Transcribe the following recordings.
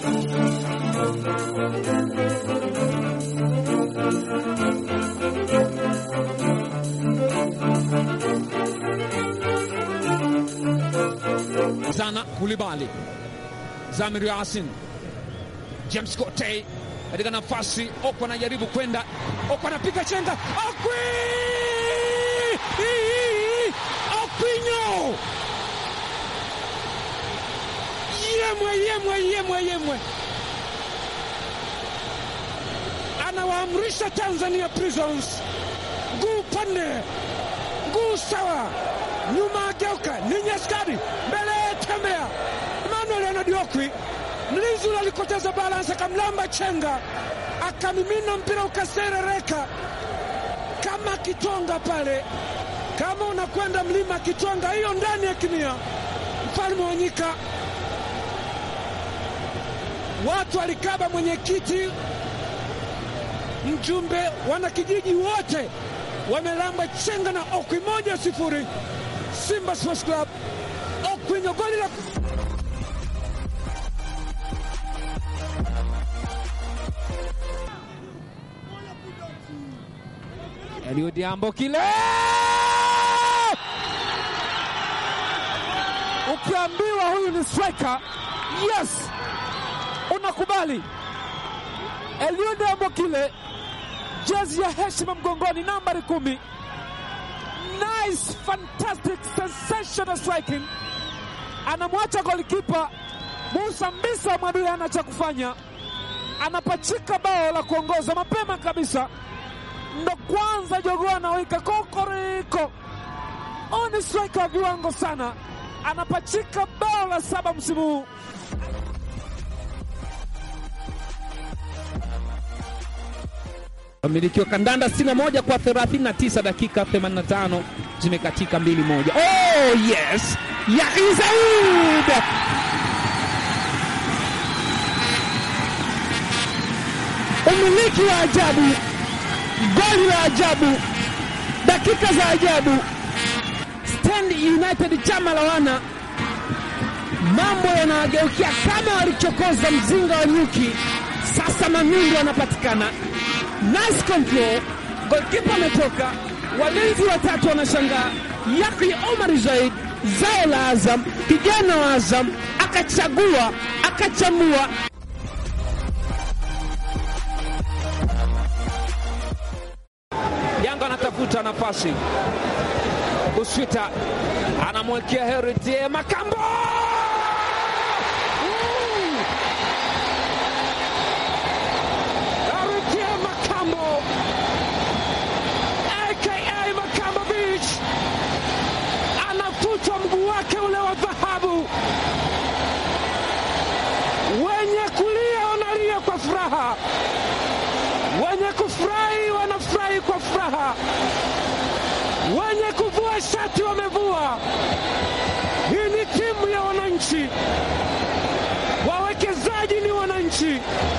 Zana Kulibali, Zamir Yasin, James Kotei katika nafasi. Okwa anajaribu kwenda, Okwa anapiga chenga, Okwi Okwinyo, yemwe yemwe yemwe yemwe, anawaamrisha Tanzania Prisons guu pande guu sawa, nyuma ageuka, ninyi askari mbele, tembea. Emmanuel Anadiokwi mlinzi ule alikoteza balansi, akamlamba chenga, akamimina mpira ukaserereka kama kitonga pale. Kama unakwenda mlima Kitonga, hiyo ndani ya kimia, mfalme wa nyika. Watu walikaba mwenyekiti, mjumbe, wanakijiji wote wamelamba chenga na Okwi moja sifuri. Simba Sports Club Okwinyo goli la Elio Diambo kile, Ukiambiwa huyu ni striker, yes, unakubali. Eliud Ambokile, jezi ya heshima mgongoni, nambari kumi. Nice, fantastic, sensational striking. Anamwacha golikipa Musa Mbisa Mwadui ana cha kufanya, anapachika bao la kuongoza mapema kabisa, ndo kwanza jogoo anawika kokoriko. Huyu ni striker wa viwango sana, anapachika bao la saba msimu huu. Wamiliki wa kandanda 61 kwa 39, dakika 85 zimekatika 2-1. Oh yes, Yahya Said umiliki wa ajabu, goli la ajabu, dakika za ajabu. Stand United chama la wana, mambo yanawageukia kama walichokoza mzinga wa nyuki. Sasa Mamindu anapatikana Nice control, golkipa ametoka, walinzi watatu wanashangaa. Yahya Omar Zaid, zao la Azam, kijana wa Azam, akachagua akachambua. Yanga anatafuta nafasi, Uswita anamwekea Heriti Makambo Makambo aka Makambo Beach anafuta mguu wake ule wa dhahabu. Wenye kulia wanalia kwa furaha, wenye kufurahi wanafurahi kwa furaha, wenye kuvua shati wamevua. Hii ni timu ya wananchi, wawekezaji ni wananchi.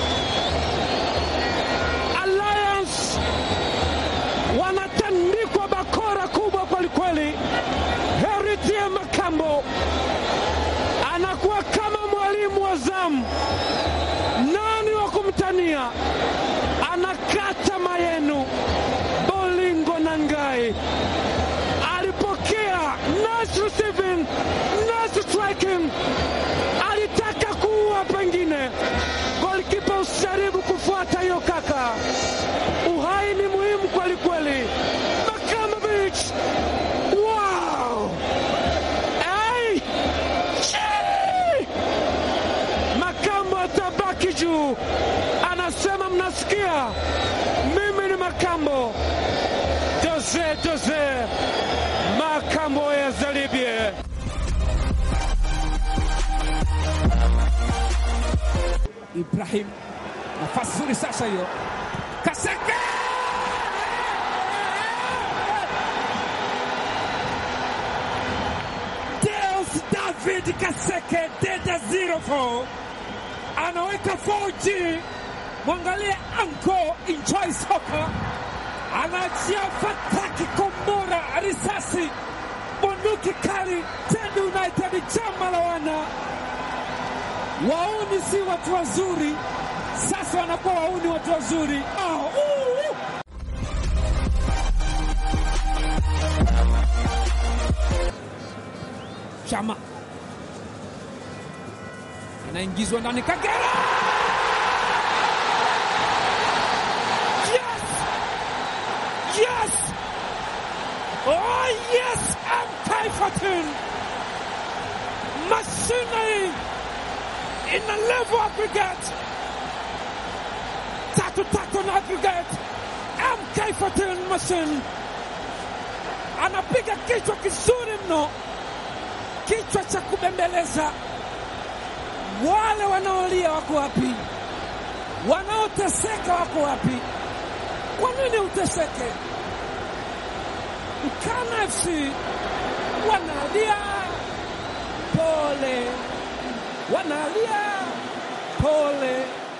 Alliance wanatandikwa bakora kubwa kwelikweli. Heritie Makambo anakuwa kama mwalimu wa zamu, nani wa kumtania? Anakata mayenu. Bolingo Nangai alipokea nice receiving, nice striking, alitaka kuua pengine. Golikipa usijaribu kufuata hiyo kaka, uhai ni muhimu kweli kweli. Makamba Beach, wow! Hey! Chii! Makambo atabaki juu, anasema mnasikia, mimi ni Makambo. Jose Jose Makambo ya Zalibie. Ibrahim, nafasi nzuri sasa hiyo, Kaseke Deus David Kaseke Deda 04 anaweka 4G. Mwangalie anko enjoy soka, anaachia fataki, kombora, risasi, bunduki kali. Stand United chama la wana Wauni si watu wazuri, sasa wanakuwa wauni watu wazuri. Oh, uh, uh. Chama anaingizwa ndani, Kagera Yes! Yes! Oh yes! MK Fortune! Machinery in a level aggregate. Tatu tatu na aggregate. MK Fortune machine. Anapiga kichwa kizuri mno. Kichwa cha kubembeleza. Wale wanaolia wako wapi? Wanaoteseka wako wapi? Kwa nini uteseke? Mkana FC wanalia pole, wanalia pole.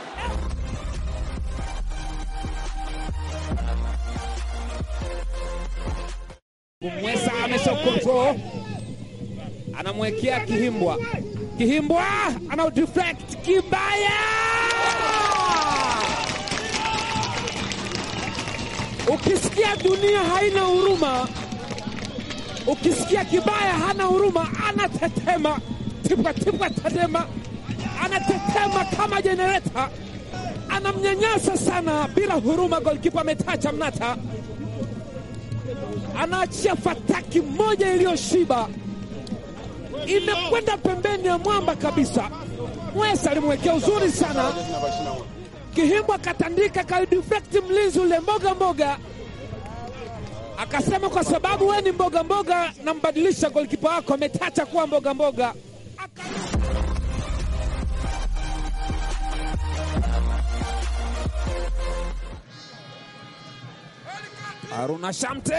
Kumwesa ameshakontrol, anamwekea Kihimbwa. Kihimbwa ana deflect kibaya Ukisikia dunia haina huruma, ukisikia kibaya hana huruma, anatetema tipwa tipwa, tetema, anatetema kama jenereta, anamnyanyasa sana bila huruma. Golkipa ametacha mnata, anaachia fataki moja iliyoshiba, imekwenda pembeni ya mwamba kabisa. Mwesa alimwekea uzuri sana Kihimbwa akatandika kalidifekti mlinzi ule mboga mboga, akasema kwa sababu we ni mboga mboga, nambadilisha golkipa wako, ametacha kuwa mboga mboga. Aka... Haruna Shamte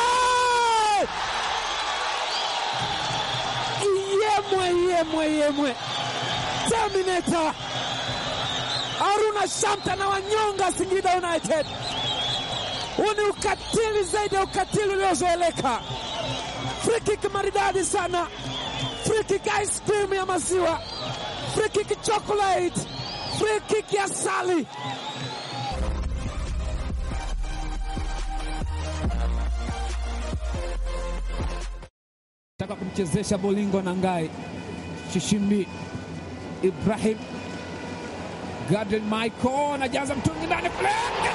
yemwe yemwe yemwe, Terminator Haruna Shamte na wanyonga Singida United. Huu ni ukatili zaidi ya ukatili uliozoeleka. Free kick maridadi sana, free kick ice cream ya maziwa, free kick chocolate, free kick ya sali. Taka kumchezesha Bolingo na Ngai Shishimbi Ibrahim Gadel Michael anajaza mtungi ndani kule.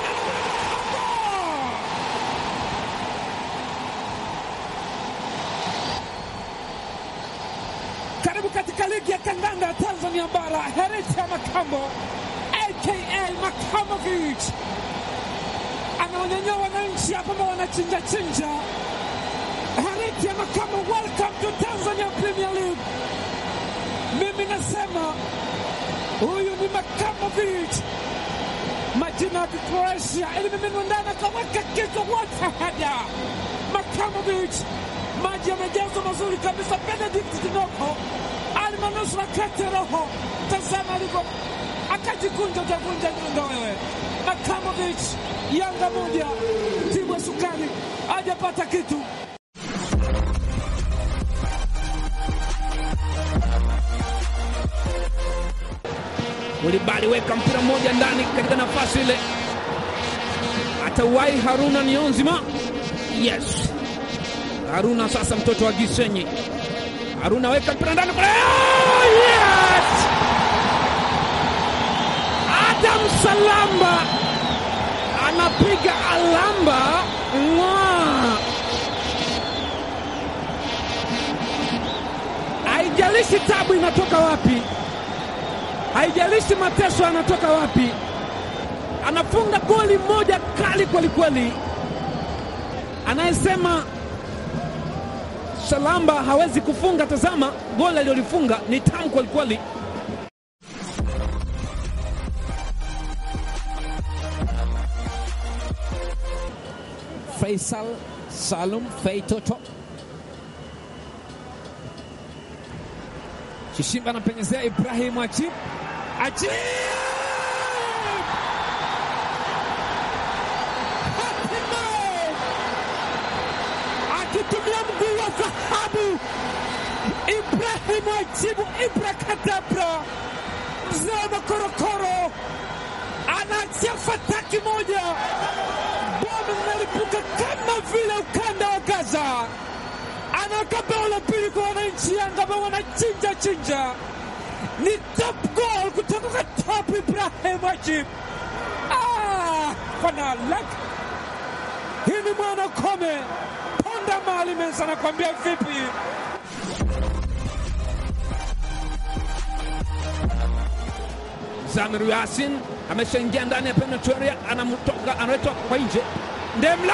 Karibu katika ligi ya kandanda ya Tanzania bara, Herita Makambo aka Makamovic anaonyanyua wananchi hapa ambao wanachinja chinja. Herita Makambo, welcome to Tanzania Premier League. Mimi nasema huyu ni Makamovic, majina ya Kikroatia ilimiminwa ndani, akaweka kichwa wote hada. Makamovic, maji yamejazwa mazuri kabisa. Benedict Kinoko alimanusura kati roho, tazama alivyo akajikunja, utavunja nyundo wewe. Makamovic, Yanga moja, timu ya sukari hajapata kitu. Mulibali weka mpira mmoja ndani katika nafasi ile, atawai Haruna Niyonzima. Yes, Haruna sasa, mtoto wa Gisenyi. Haruna weka mpira ndani kule. Oh, yes! Adam Salamba anapiga alamba mwa haijalishi tabu inatoka wapi haijalishi mateso yanatoka wapi, anafunga goli moja kali kwelikweli. Anayesema Salamba hawezi kufunga, tazama goli alilolifunga ni tamu kwelikweli. Faisal Salum Feitoto Kishimba anapenyezea Ibrahim Achib. Achib! Hatimaye akitumia mguu wa dhahabu Ibrahim Achibu Ibra Kadabra mzee wa makorokoro anaachia fataki moja, bomu linalipuka kama vile ukanda wa Gaza. Anaweka bao la pili kwa wananchi Yanga ambao wanachinja chinja. Ni top goal kutoka kwa Top Ibrahim Ajib. Ah, fanalek hii ni mwana kome ponda mali mensa, nakwambia vipi? Zamiru Yasin ameshaingia ndani ya penalty area, anamtoka analetwa kwa nje. Ndemla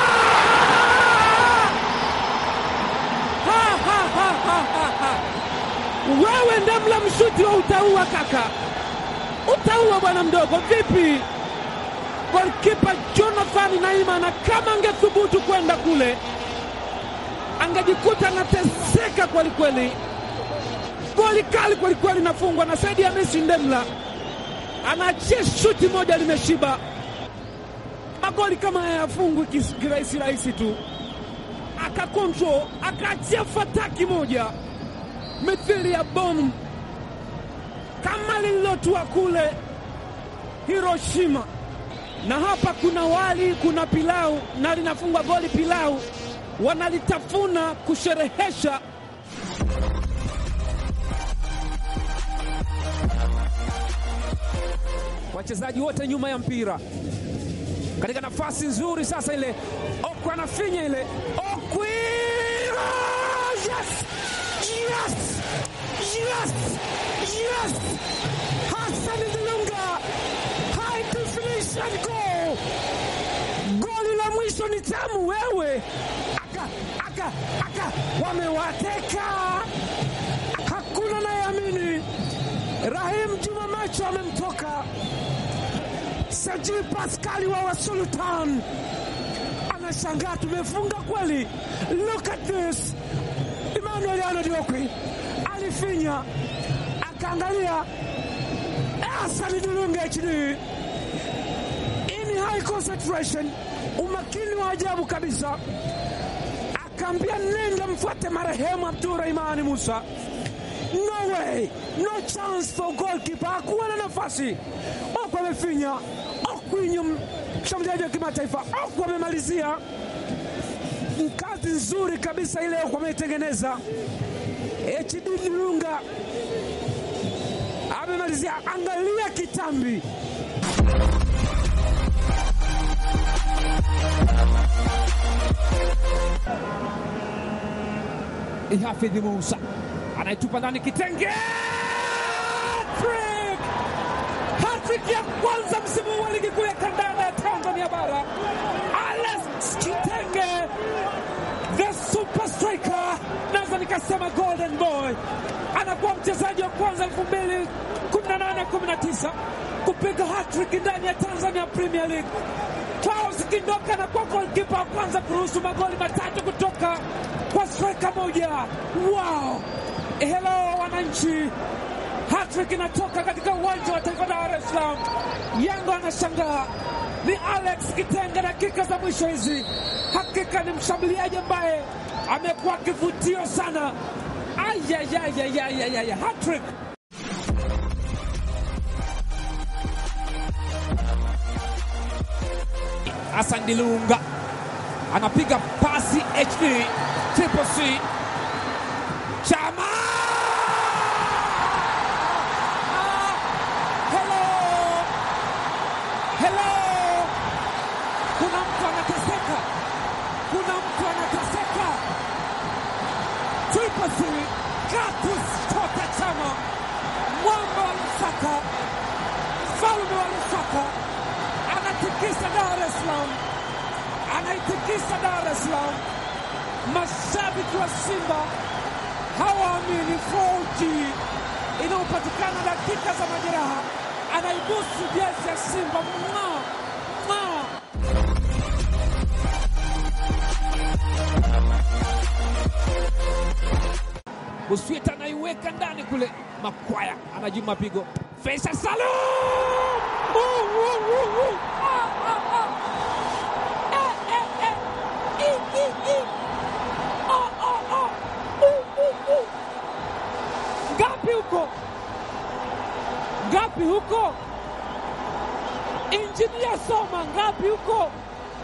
Ha, ha, ha, ha, ha, ha. Wewe Ndemla mshuti wa utaua kaka, utaua bwana mdogo, vipi? Golkipa Jonathan Naima, na kama angethubutu kwenda kule angejikuta anateseka kwelikweli. Goli kali kwelikweli nafungwa na Saidi Hamisi Ndemla, anaachia shuti moja limeshiba. Magoli kama haya yafungwi kis- kirahisi rahisi tu akakontrol akaachia fataki moja mithili ya bomu kama lililotua kule Hiroshima. Na hapa kuna wali, kuna pilau na linafungwa goli pilau, wanalitafuna kusherehesha. Wachezaji wote nyuma ya mpira katika nafasi nzuri sasa, ile Okwi anafinya ile Okwi, Oh, yes! Yes! Yes! Yes! Hassan Dilunga, high definition goal. Goli la mwisho ni tamu wewe, aka aka aka, wamewateka, hakuna nayeamini. Rahim Juma macho amemtoka Saji Paskali wa Wasultan anashangaa, tumefunga kweli. Look at this. Emmanuel Arnold Okwi alifinya, akaangalia Hassan Dilunga HD in high concentration, umakini wa ajabu kabisa, akaambia nenda mfuate marehemu Abdurahimani Musa. No way, no chance for goalkeeper, hakuwa na nafasi. Okwi amefinya, Okwi mshambuliaji wa kimataifa, Okwi amemalizia kazi nzuri kabisa ile Okwi ameitengeneza. HD Dilunga amemalizia, angalia kitambi Hafidhi Musa anaitupa ndani kitenge. Hattrick! Hattrick ya kwanza msimu wa ligi kuu ya kandanda ya Tanzania bara. Alex Kitenge, the super striker, naweza nikasema golden boy, anakuwa mchezaji wa kwanza 2018 19 kupiga hattrick ndani ya Tanzania Premier League. Klaus Kindoka anakuwa golkipa wa kwanza kuruhusu magoli matatu kutoka kwa striker moja. Wow! Hello wananchi, hattrick inatoka katika uwanja wa taifa Dar es Salaam. Yanga anashangaa ni Alex Kitenge. Dakika za mwisho hizi, hakika ni mshambuliaji ambaye amekuwa kivutio sana. Ayayayayayaya, hattrick Hassan Dilunga anapiga pasi HD Triple C Chama Hello! Hello! Kuna mtu anateseka, kuna mtu anateseka. Triple C, Clatous Chota Chama, mwamba wa Lusaka, mfalme wa Lusaka, anatikisa Dar es Salaam, anaitikisa Dar es Salaam. Mashabiki wa Simba hawaamini 4G inayopatikana dakika za majeraha, anaibusu jezi ya Simba mwa mwa Busweta anaiweka ndani kule, Makwaya anajibu mapigo. Faisal Salum Uh, uh, uh, uh. Ah, ah, ah. Eh, eh, eh. I, i, i. Ah, ah, ah. Uh, uh, uh. Ngapi huko? ngapi huko? Injinia Soma ngapi huko?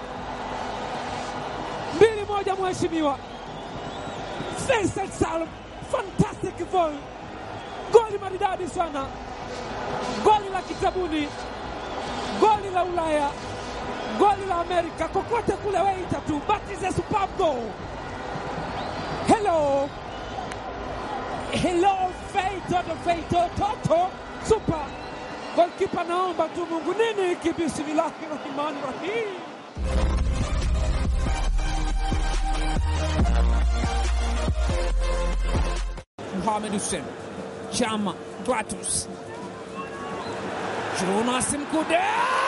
mbili moja, mheshimiwa Faisal Salum, fantastic goal, goli maridadi sana, goli la kitabuni, goli la Ulaya, goli la Amerika, kokote kule weita tu, but it's a superb goal. Hello, hello, Feito Feito Toto, super golkipa. Naomba tu Mungu, nini hiki? Bismillahi rahmani rahim. Mohamed Hussein Chama Gratus Jonas Mkude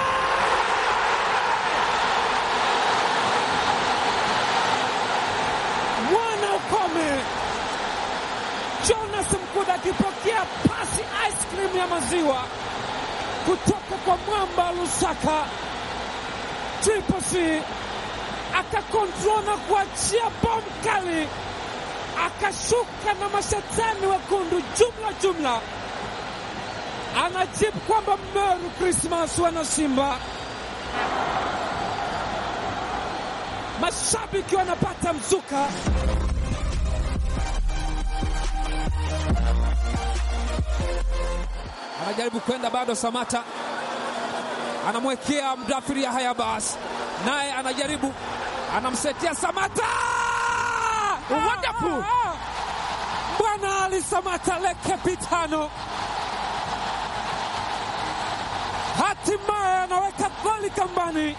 mwana ukome Jonas Mkude akipokea pasi ice cream ya maziwa kutoka kwa mwamba Lusaka Triple C akakontrol na kuachia bomu kali akashuka na mashetani wekundu jumla jumla, anajibu kwamba Merry Christmas wana Simba. Mashabiki wanapata mzuka. anajaribu kwenda bado, Samata anamwekea mdafiri ya haya basi, naye anajaribu anamsetia Samata. Wonderful! Ah, ah. Bwana Ali Samata le kapitano hatimaye anaweka goli kambani.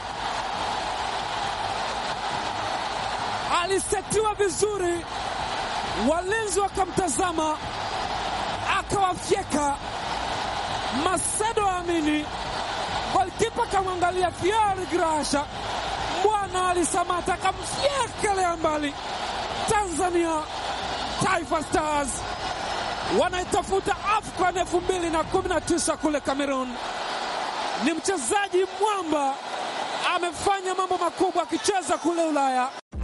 Alisetiwa vizuri, walinzi wakamtazama, akawafyeka. Macedo Amini, golkipa kamwangalia Fiori Grasha, Bwana Ali Samata akamfyekelea mbali. Tanzania Taifa Stars wanaitafuta AFCON elfu mbili na kumi na tisa kule Cameroon. Ni mchezaji mwamba, amefanya mambo makubwa akicheza kule Ulaya.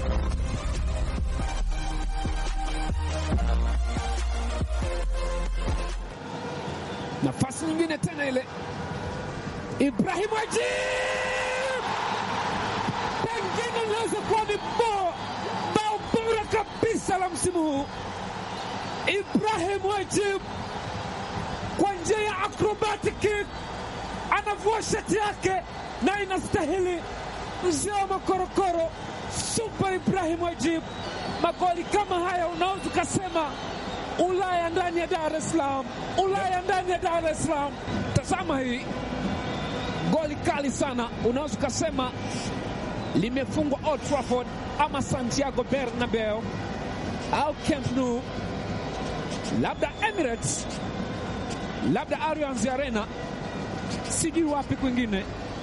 Nafasi nyingine tena ile, Ibrahim Ajib pengine inaweza kuwa ni bo- bao bora kabisa la msimu huu. Ibrahim Ajib kwa njia ya acrobatic kick anavua shati yake na inastahili. Mzee wa makorokoro Super Ibrahim Ajib, magoli kama haya unaweza ukasema Ulaya ndani ya Dar es Salaam, Ulaya ndani ya Dar es Salaam. tazama hii goli kali sana, unaweza ukasema limefungwa Old Trafford ama Santiago Bernabeu au Camp Nou, labda Emirates, labda Allianz Arena, sijui wapi kwingine,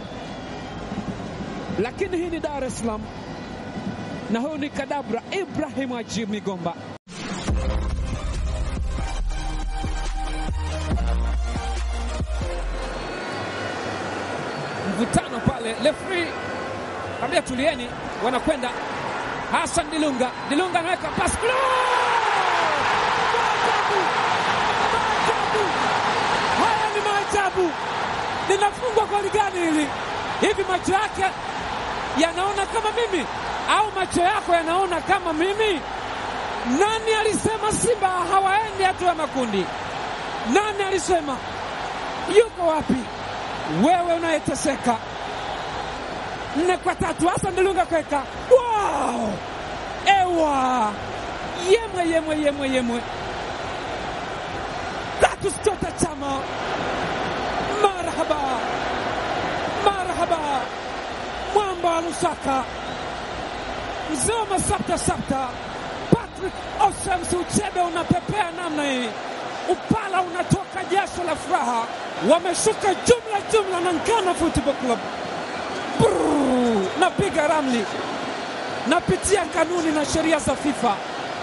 lakini hii ni Dar es Salaam na huyu ni kadabra Ibrahim Ajib Migomba. Mvutano pale, referee ambia tulieni, wanakwenda Hassan Dilunga, Dilunga anaweka pasi Gol! Maajabu! Maajabu! Haya ni maajabu! Linafungwa goli gani hili? Hivi macho yake yanaona kama mimi au macho yako yanaona kama mimi? Nani alisema Simba hawaendi hatua ya makundi? Nani alisema? Yuko wapi wewe unayeteseka? Nne kwa tatu, Hassan Dilunga kweka. Wow! Ewa! Yemwe, yemwe, yemwe, yemwe. Clatous Chota Chama, marhaba, marhaba, mwamba wa Lusaka, mzee wa masapta sapta, Patrick Osems, uchebe unapepea namna hii, upala unatoka jasho la furaha. Wameshuka jumla jumla na Nkana Football Club. Brrr, napiga ramli, napitia kanuni na sheria za FIFA.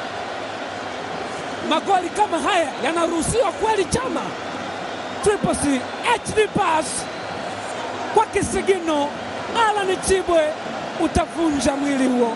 Magoli kama haya yanaruhusiwa kweli? Chama Triple C HD pass kwa kisigino, Alan Chibwe, utavunja mwili huo.